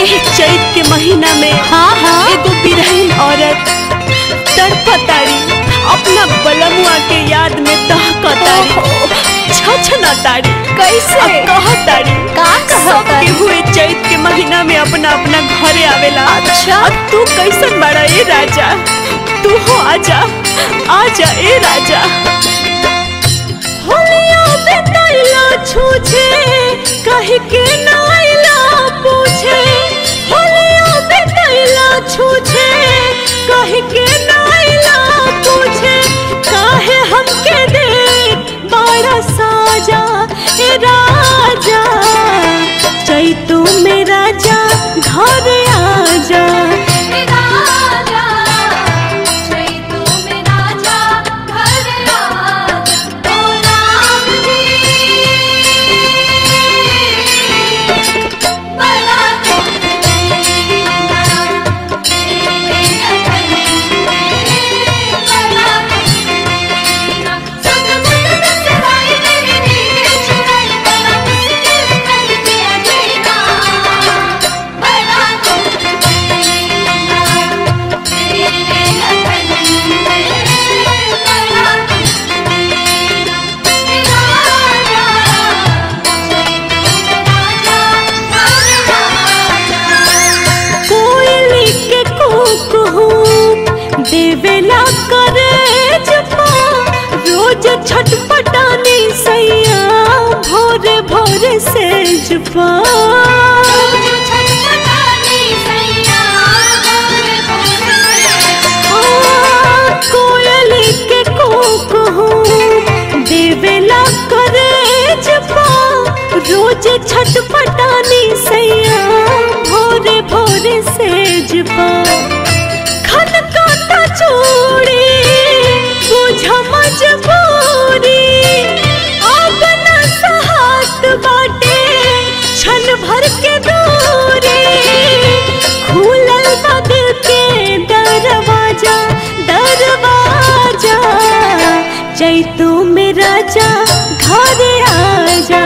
एह चैत के महीना में हाँ हाँ एगो बिरहीन औरत तड़पताड़ी अपना बलमुआ के याद में दहकताड़ी छछनताड़ी कैसे? अब कहताड़ी का सब कहताड़ी? के हुए चैत के महीना में अपना अपना घरे आवेला अच्छा। अब तू कैसन बड़ा ए राजा तू हो आजा आजा ए राजा होलिया बेतैला छूछे कह के नाइला पूछे होलिया बेतैला छूछे कह के नाइला पूछे काहे हमके दे बड़ा साजा ए राजा चैतू में राजा घर आजा कोयली के कुकू देवेला करे जपा रोज छटपटानी सैया भोरे भोरे से जपा कोयली के कुकू देवेला करे जपा रोज छटपटानी सैया भोरे भोरे से जपा खनकाता चूड़ी बुझ मजबूरी अब न सहात बाटे छन भर के दूरी खुलल बदल के दरवाजा दरवाजा चैतू में राजा घर आजा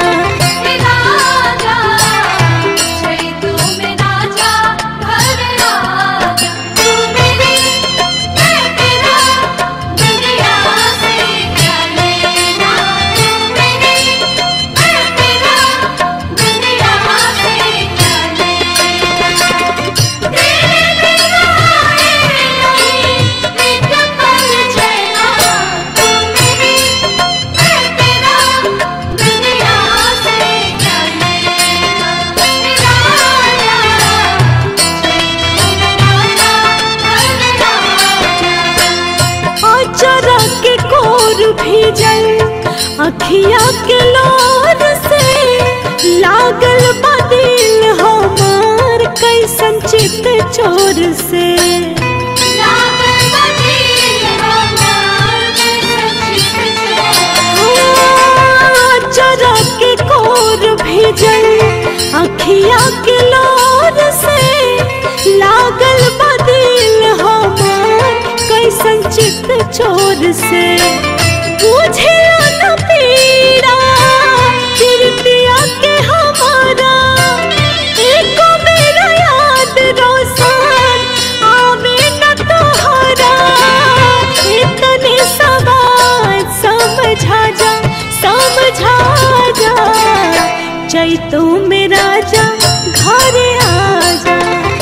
अचरा के कोर भीजल अखिया के लोर से लागल बदिल हमार कैसन चित चोर से अचरा के कोर भीजल अखिया के लोर से लागल बदिल हमार कैसन चित चोर से बुझे न पीड़ा कीर्तिया के हमारा एको मेरा याद रोशन आवे न तोहरा इतने सवाल समझा जा समझा जा चैतू में राजा घर आजा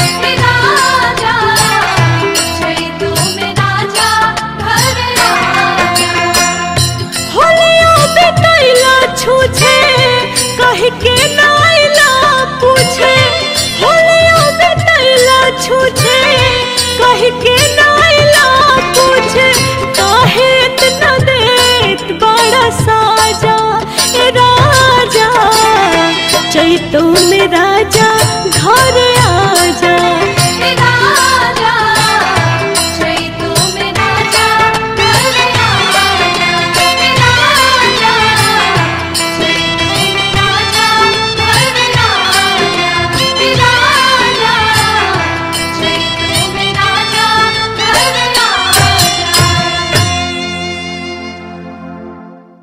होलिया बेतैला छूछे कह के नाइला पूछे होलिया बेतैला छूछे कह के नाइला पूछे काहे इतना देत बड़ा साजा ए राजा चैतू में राजा घर आजा